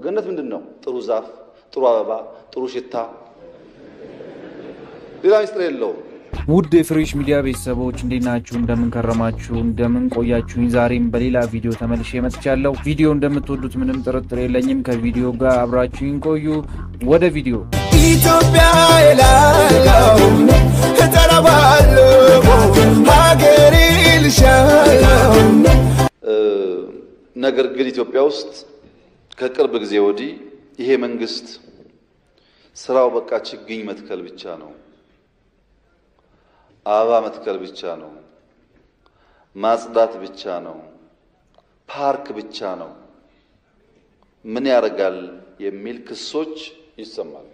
ገነት ምንድን ነው? ጥሩ ዛፍ፣ ጥሩ አበባ፣ ጥሩ ሽታ፣ ሌላ ሚስጥር የለውም። ውድ የፍሬሽ ሚዲያ ቤተሰቦች እንዴት ናችሁ? እንደምን ከረማችሁ? እንደምን ቆያችሁኝ? ዛሬም በሌላ ቪዲዮ ተመልሼ መጥቻለሁ። ቪዲዮ እንደምትወዱት ምንም ጥርጥር የለኝም። ከቪዲዮ ጋር አብራችሁኝ ቆዩ። ወደ ቪዲዮ ኢትዮጵያ የላለው እጠራባለሁ ሀገሬ ልሻለው ነገር ግን ኢትዮጵያ ውስጥ ከቅርብ ጊዜ ወዲህ ይሄ መንግስት ስራው በቃ ችግኝ መትከል ብቻ ነው፣ አበባ መትከል ብቻ ነው፣ ማጽዳት ብቻ ነው፣ ፓርክ ብቻ ነው፣ ምን ያደርጋል የሚል ክሶች ይሰማል።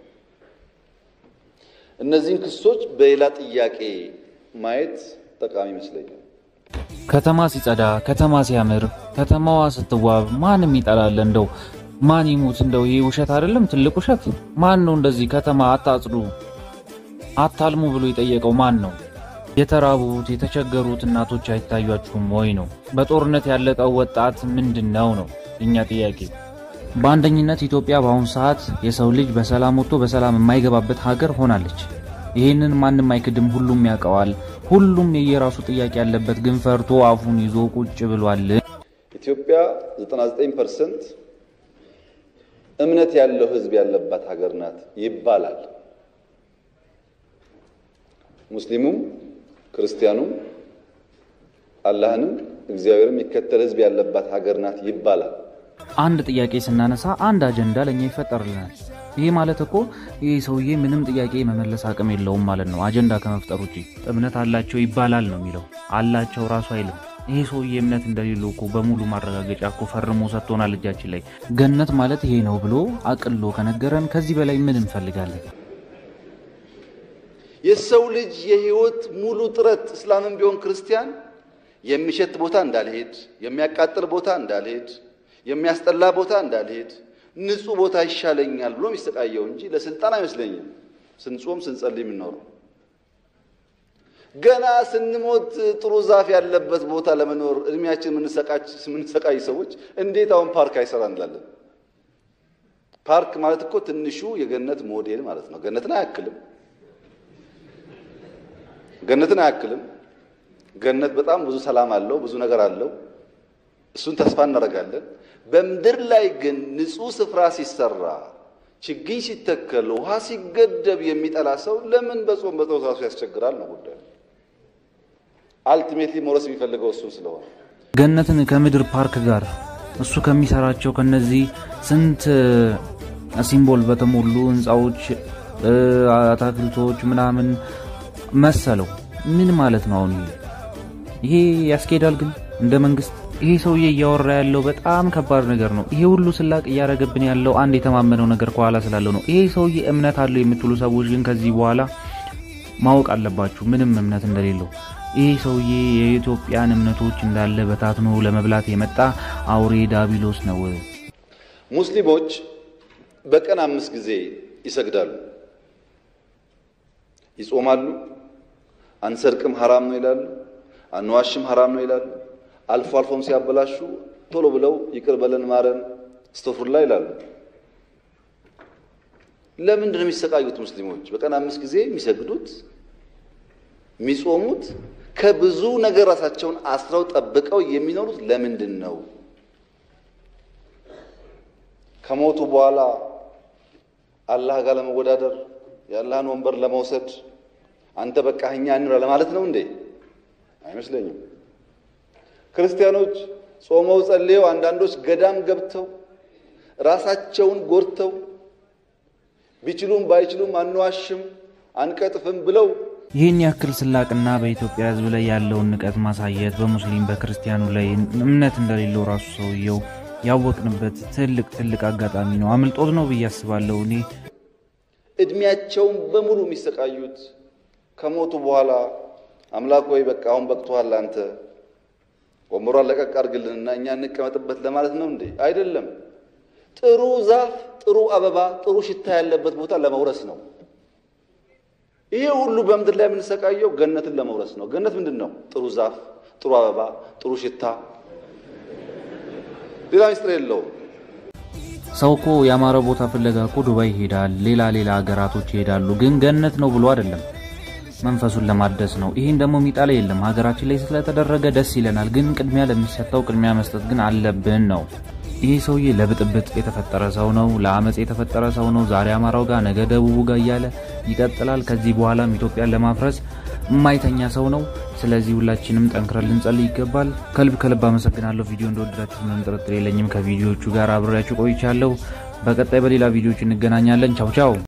እነዚህን ክሶች በሌላ ጥያቄ ማየት ጠቃሚ ይመስለኛል። ከተማ ሲጸዳ፣ ከተማ ሲያምር፣ ከተማዋ ስትዋብ ማንም ይጠላል። እንደው ማን ይሙት እንደው ይሄ ውሸት አይደለም? ትልቅ ውሸት። ማን ነው እንደዚህ ከተማ አታጽዱ፣ አታልሙ ብሎ የጠየቀው ማን ነው? የተራቡት የተቸገሩት እናቶች አይታያችሁም ወይ ነው? በጦርነት ያለቀው ወጣት ምንድን ነው ነው እኛ ጥያቄ። በአንደኝነት ኢትዮጵያ በአሁኑ ሰዓት የሰው ልጅ በሰላም ወጥቶ በሰላም የማይገባበት ሀገር ሆናለች። ይህንን ማንም አይክድም፣ ሁሉም ያውቀዋል። ሁሉም የየራሱ ጥያቄ ያለበት ግን ፈርቶ አፉን ይዞ ቁጭ ብሏል። ኢትዮጵያ 99 ፐርሰንት እምነት ያለው ሕዝብ ያለባት ሀገር ናት ይባላል። ሙስሊሙም ክርስቲያኑም አላህንም እግዚአብሔርም የሚከተል ሕዝብ ያለባት ሀገር ናት ይባላል። አንድ ጥያቄ ስናነሳ አንድ አጀንዳ ለእኛ ይፈጠርልናል። ይህ ማለት እኮ ይህ ሰውዬ ምንም ጥያቄ መመለስ አቅም የለውም ማለት ነው። አጀንዳ ከመፍጠር ውጭ እምነት አላቸው ይባላል ነው የሚለው። አላቸው ራሱ አይልም። ይሄ ሰውዬ እምነት እንደሌለው እኮ በሙሉ ማረጋገጫ እኮ ፈርሞ ሰጥቶናል እጃችን ላይ። ገነት ማለት ይሄ ነው ብሎ አቅሎ ከነገረን ከዚህ በላይ ምን እንፈልጋለን? የሰው ልጅ የህይወት ሙሉ ጥረት እስላምም ቢሆን ክርስቲያን የሚሸት ቦታ እንዳልሄድ፣ የሚያቃጥል ቦታ እንዳልሄድ፣ የሚያስጠላ ቦታ እንዳልሄድ ንጹህ ቦታ ይሻለኛል ብሎ የሚሰቃየው እንጂ ለስልጣን አይመስለኝም። ስንጾም ስንጸልይ የምንኖረው ገና ስንሞት ጥሩ ዛፍ ያለበት ቦታ ለመኖር እድሜያችን የምንሰቃይ ሰዎች እንዴት አሁን ፓርክ አይሰራ እንላለን? ፓርክ ማለት እኮ ትንሹ የገነት ሞዴል ማለት ነው። ገነትን አያክልም። ገነትን አያክልም። ገነት በጣም ብዙ ሰላም አለው፣ ብዙ ነገር አለው። እሱን ተስፋ እናደርጋለን። በምድር ላይ ግን ንጹህ ስፍራ ሲሰራ፣ ችግኝ ሲተከል፣ ውሃ ሲገደብ የሚጠላ ሰው ለምን በጾም በጸሎት ራሱ ያስቸግራል ነው ጉዳዩ። አልቲሜትሊ መውረስ የሚፈልገው እሱን ስለሆነ ገነትን ከምድር ፓርክ ጋር እሱ ከሚሰራቸው ከነዚህ ስንት ሲምቦል በተሞሉ ህንፃዎች፣ አታክልቶች ምናምን መሰለው ምን ማለት ነው? አሁን ይሄ ያስኬዳል? ግን እንደ መንግስት ይሄ ሰውዬ እያወራ ያለው በጣም ከባድ ነገር ነው። ይሄ ሁሉ ስላቅ እያደረገብን ያለው አንድ የተማመነው ነገር ከኋላ ስላለው ነው። ይሄ ሰውዬ እምነት አለው የምትሉ ሰዎች ግን ከዚህ በኋላ ማወቅ አለባችሁ ምንም እምነት እንደሌለው። ይሄ ሰውዬ የኢትዮጵያን እምነቶች እንዳለ በታትኖ ለመብላት የመጣ አውሬ ዳቢሎስ ነው። ሙስሊሞች በቀን አምስት ጊዜ ይሰግዳሉ፣ ይጾማሉ። አንሰርቅም ሐራም ነው ይላሉ፣ አንዋሽም ሐራም ነው ይላሉ። አልፎ አልፎም ሲያበላሹ ቶሎ ብለው ይቅር በለን ማረን እስተፍሩላ ይላሉ። ለምንድን ነው የሚሰቃዩት? ሙስሊሞች በቀን አምስት ጊዜ የሚሰግዱት የሚጾሙት ከብዙ ነገር ራሳቸውን አስረው ጠብቀው የሚኖሩት ለምንድን ነው? ከሞቱ በኋላ አላህ ጋር ለመወዳደር የአላህን ወንበር ለመውሰድ አንተ በቃ እኛ እንራ ለማለት ነው እንዴ? አይመስለኝም። ክርስቲያኖች ጾመው ጸልየው፣ አንዳንዶች ገዳም ገብተው ራሳቸውን ጎድተው ቢችሉም ባይችሉም አንዋሽም አንቀጥፍም ብለው ይህን ያክል ስላቅና በኢትዮጵያ ሕዝብ ላይ ያለውን ንቀት ማሳየት በሙስሊም በክርስቲያኑ ላይ እምነት እንደሌለው ራሱ ሰውየው ያወቅንበት ትልቅ ትልቅ አጋጣሚ ነው። አምልጦት ነው ብዬ አስባለሁ። እኔ እድሜያቸውን በሙሉ የሚሰቃዩት ከሞቱ በኋላ አምላክ ወይ በቃ አሁን በቅቶሃል፣ አንተ ወንበሯን ለቀቅ አድርግልንና እኛ እንቀመጥበት ለማለት ነው እንዴ? አይደለም። ጥሩ ዛፍ፣ ጥሩ አበባ፣ ጥሩ ሽታ ያለበት ቦታ ለመውረስ ነው። ይሄ ሁሉ በምድር ላይ የምንሰቃየው ገነትን ለመውረስ ነው። ገነት ምንድን ነው? ጥሩ ዛፍ፣ ጥሩ አበባ፣ ጥሩ ሽታ፣ ሌላ ሚስጥር የለውም። ሰው እኮ ያማረ ቦታ ፍለጋ እኮ ዱባይ ይሄዳል፣ ሌላ ሌላ ሀገራቶች ይሄዳሉ። ግን ገነት ነው ብሎ አይደለም መንፈሱን ለማደስ ነው። ይህን ደግሞ የሚጣላ የለም። ሀገራችን ላይ ስለተደረገ ደስ ይለናል፣ ግን ቅድሚያ ለሚሰጠው ቅድሚያ መስጠት ግን አለብን ነው። ይህ ሰውዬ ለብጥብጥ የተፈጠረ ሰው ነው፣ ለአመፅ የተፈጠረ ሰው ነው። ዛሬ አማራው ጋር ነገ ደቡቡ ጋር እያለ ይቀጥላል። ከዚህ በኋላም ኢትዮጵያን ለማፍረስ የማይተኛ ሰው ነው። ስለዚህ ሁላችንም ጠንክረን ልንጸልይ ይገባል። ከልብ ከልብ አመሰግናለሁ። ቪዲዮ እንደወደዳችሁ ምንም ጥርጥር የለኝም። ከቪዲዮዎቹ ጋር አብሬያችሁ ቆይቻለሁ። በቀጣይ በሌላ ቪዲዮዎች እንገናኛለን። ቻው ቻው